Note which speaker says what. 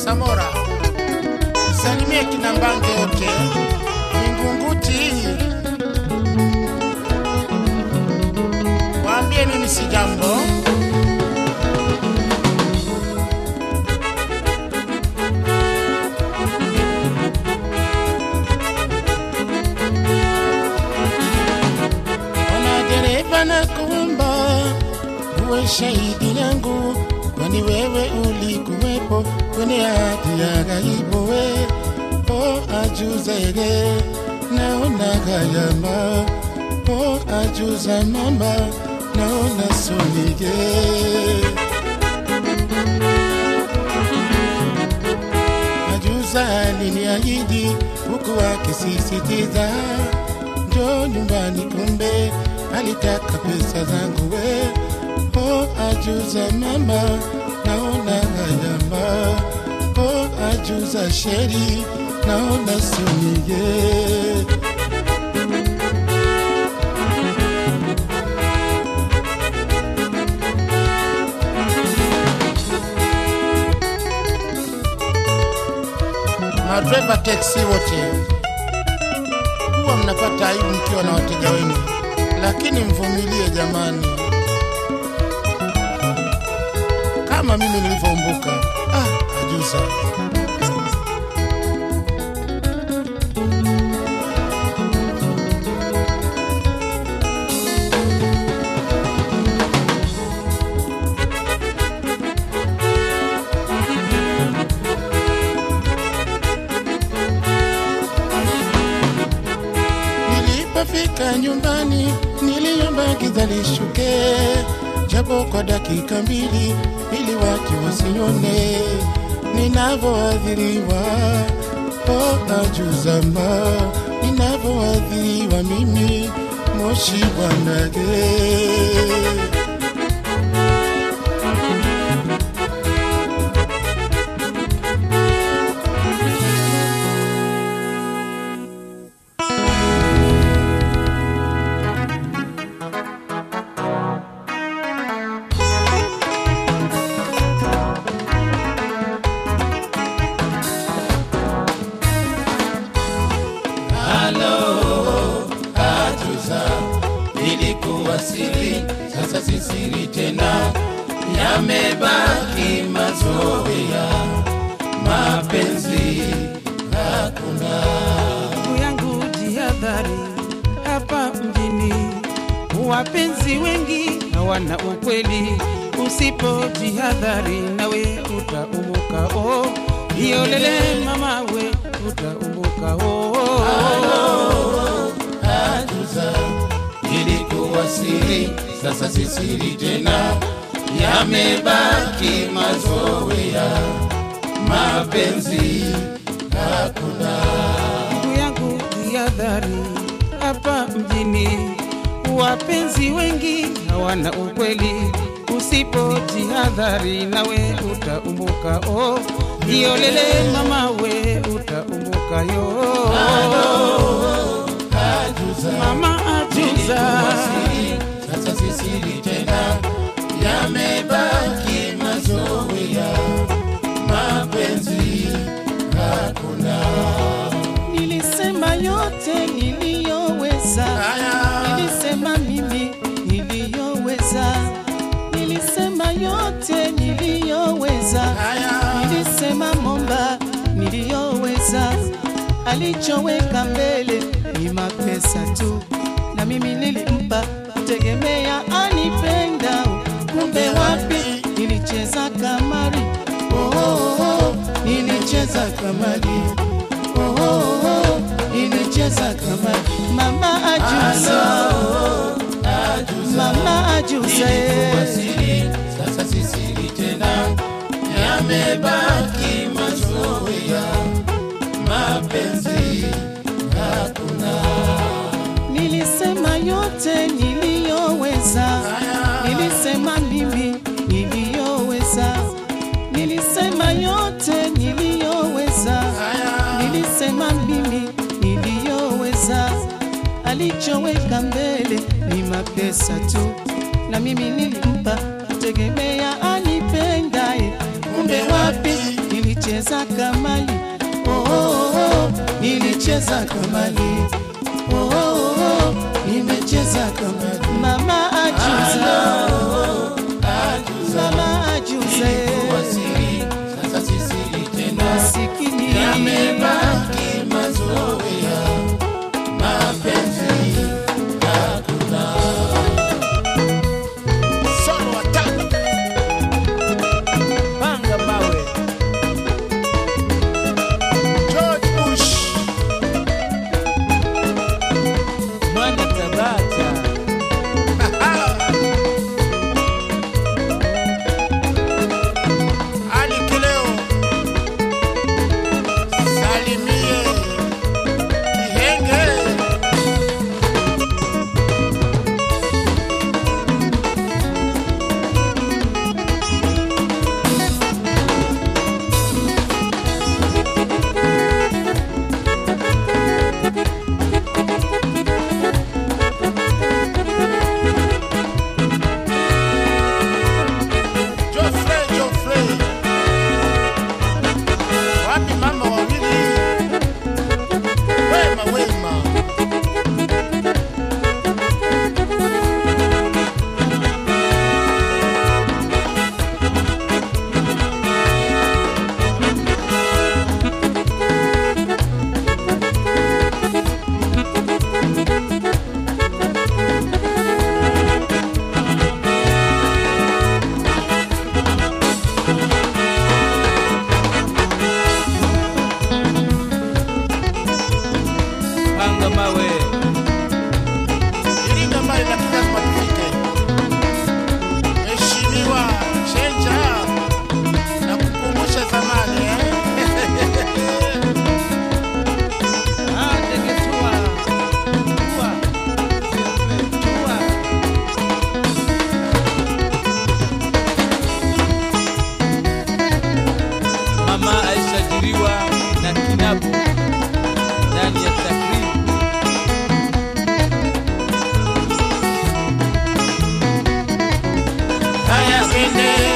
Speaker 1: Samora, salimie kina Mbange yote Vingunguti, waambie mimi si jambo. Ona dereva na kuomba uwe shahidi yangu, kwani wewe ulikuwepo kwenye hati ya ghaibu. We o ajuzere naona gayama, o ajuza mama naona sonige Ajuza aliniahidi huku akisisitiza njoo nyumbani, kumbe alitaka pesa zangu we. O ajuza mama, naona hayama. O ajuza sheri, naona sunige madreva teksi wote huwa mnapata aibu mkiwa na wateja wenu, lakini mvumilie jamani, kama mimi nilivyoumbuka. Ah, ajuza Nilipofika nyumbani niliomba giza lishuke, japo kwa dakika mbili, ili watu wasione ninavyoadhiriwa. O ajuzama, ninavyoadhiriwa mimi, moshi bwanage
Speaker 2: ilikuwa siri, sasa si siri tena, yamebaki mazoea, mapenzi hakuna.
Speaker 3: ndugu yangu jihadhari hapa mjini wapenzi wengi hawana ukweli usipo jihadhari nawe utaumuka oh. hiyo lele mama we utaumuka oh.
Speaker 2: Ajuza ilikuwa siri, sasa si siri tena, yamebaki mazoea, mapenzi hakuna.
Speaker 3: ndugu yangu jihadhari hapa mjini wapenzi wengi hawana ukweli usipo jihadhari nawe utaumbuka oh. hiyo lele mama we utaumbuka yo
Speaker 2: Ajuza
Speaker 3: mama
Speaker 2: ilikuwa
Speaker 3: ajuza
Speaker 2: siri, sasa si siri tena, yamebaki mazoea, mapenzi hakuna.
Speaker 3: nilisema yote niliyoweza nilisema mimi niliyoweza nilisema yote niliyoweza nilisema momba niliyoweza alichoweka mbele ni mapesa tu na mimi nilimpa kutegemea anipenda kumbe wapi nilicheza kamari oh, oh, oh, nilicheza kamari oh, oh, oh, nilicheza kamari mama ajuza mama ajuza
Speaker 2: Ilikuwa
Speaker 3: eh.
Speaker 2: siri, sasa si siri tena, yamebaki mazoea, mapenzi hakuna.
Speaker 3: Nilisema yote niliyoweza, nilisema mimi niliyoweza, nilisema yote niliyoweza, nilisema mimi niliyoweza. Alichoweka mbele ni mapesa tu, na mimi nilimpa kutegemea anipendaye, kumbe wapi nilicheza nilicheza kamali oh, oh, oh, nilicheza kamali oh, oh, oh, nimecheza kamali mama ajuza mama ajuza
Speaker 2: Wasiri, sasa si siri tena.
Speaker 3: masikini
Speaker 2: Yamebaki mazoea, mapenzi hakuna.
Speaker 1: Solo watatu.
Speaker 4: panga mawe
Speaker 1: George Bush.
Speaker 4: mwana tabata
Speaker 1: Ali Kileo. Salimie. Kihenge. Geoffrey, Geoffrey. Wapi mama wawili? Wema, wema.
Speaker 4: panga mawe
Speaker 1: Iringa mbali lakini lazima tufike. Mheshimiwa Chenja na kukumbusha zamani eh?
Speaker 4: Ah, ndege tua tua tua mama aishajiriwa na kinabu ndani ya takribu
Speaker 2: Haya, twende